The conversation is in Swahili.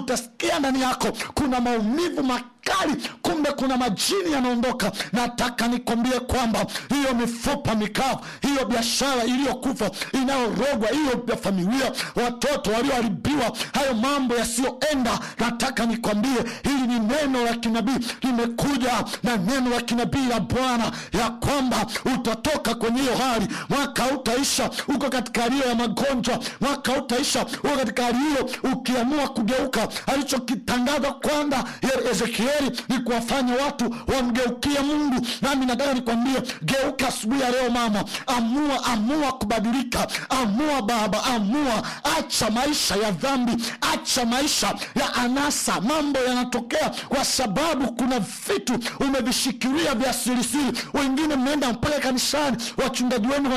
utasikia ndani yako kuna maumivu makali kumbe kuna majini yanaondoka nataka nikwambie kwamba hiyo mifupa mikavu hiyo biashara iliyokufa inayorogwa hiyo ya familia watoto walioharibiwa hayo mambo yasiyoenda nataka nikwambie hili ni neno la kinabii limekuja na neno la kinabii la bwana ya kwamba utatoka kwenye hiyo hali mwaka utaisha uko katika hali hiyo ya magonjwa mwaka utaisha uko katika hali hiyo ukiamua kugeuka alichokitangaza kwanza ezekieli ni kuwafanya watu wamgeukie mungu nami nataka nikwambie geuka asubuhi ya leo mama amua amua kubadilika amua baba amua acha maisha ya dhambi acha maisha ya anasa mambo yanatokea kwa sababu kuna vitu umevishikilia vya sirisiri wengine mmeenda mpaka kanisani wachungaji wenu